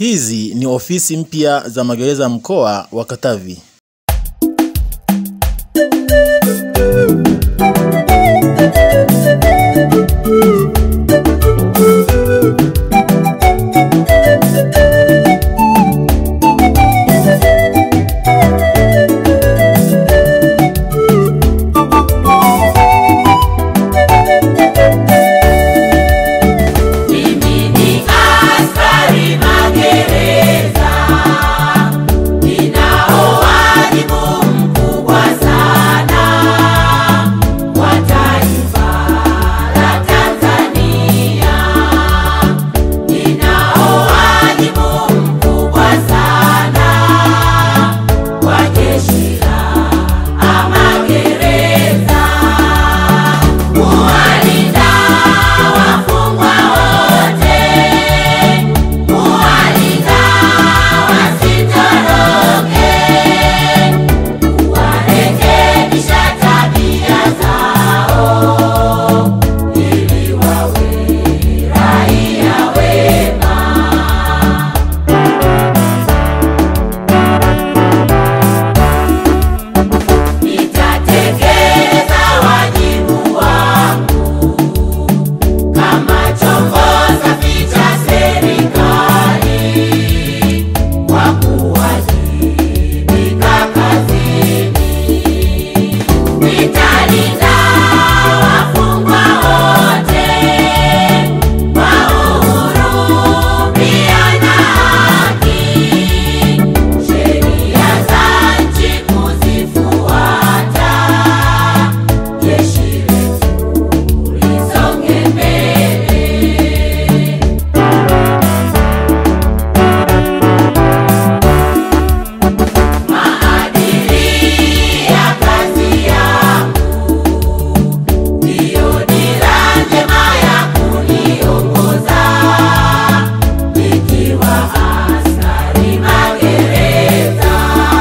Hizi ni ofisi mpya za magereza mkoa wa Katavi. Mimi ni askari magereza, ninao wajibu mkubwa sana kwa taifa la Tanzania. Ninao wajibu mkubwa sana kwa jeshi la magereza, kuwalinda wafungwa wote, kuwalinda wasitoroke, kuwarekebisha tabia zao ili wawe raia wema. Nitatekeleza wajibu wangu kama chombo safi cha serikali kwa kuwajibika kazini. Nitalinda wafungwa wote kwa uhuru pia na haki, sheria za nchi kuzifuata, jeshi letu lisonge mbele. Maadili ya kazi yangu ndiyo dira njema ya kuniongoza, nikiwa askari magereza.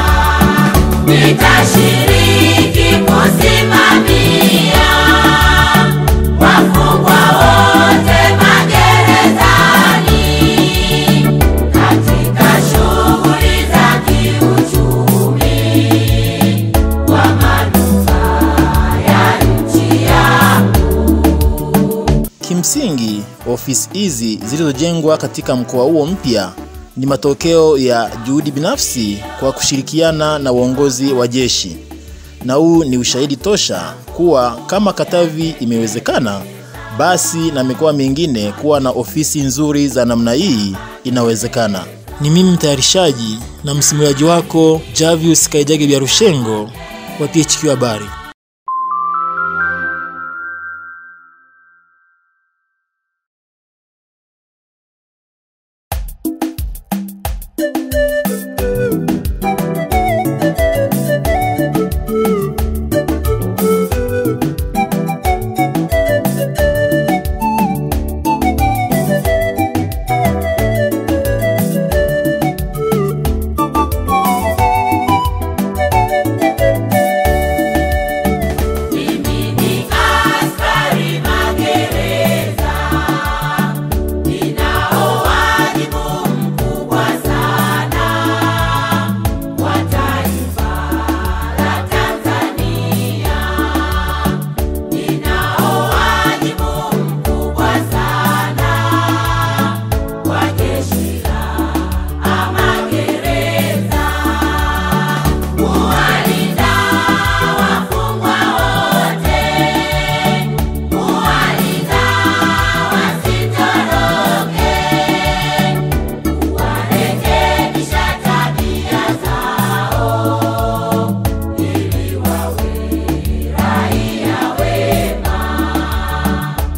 Nitashiriki kusimamia wafungwa wote magerezani katika shughuli za kiuchumi kwa manufaa ya nchi yangu. Kimsingi, ofisi hizi zilizojengwa katika mkoa huo mpya ni matokeo ya juhudi binafsi kwa kushirikiana na uongozi wa jeshi, na huu ni ushahidi tosha kuwa kama Katavi imewezekana, basi na mikoa mingine kuwa na ofisi nzuri za namna hii inawezekana. Ni mimi mtayarishaji na msimuliaji wako Javius Kaijage Biarushengo wa PHQ Habari.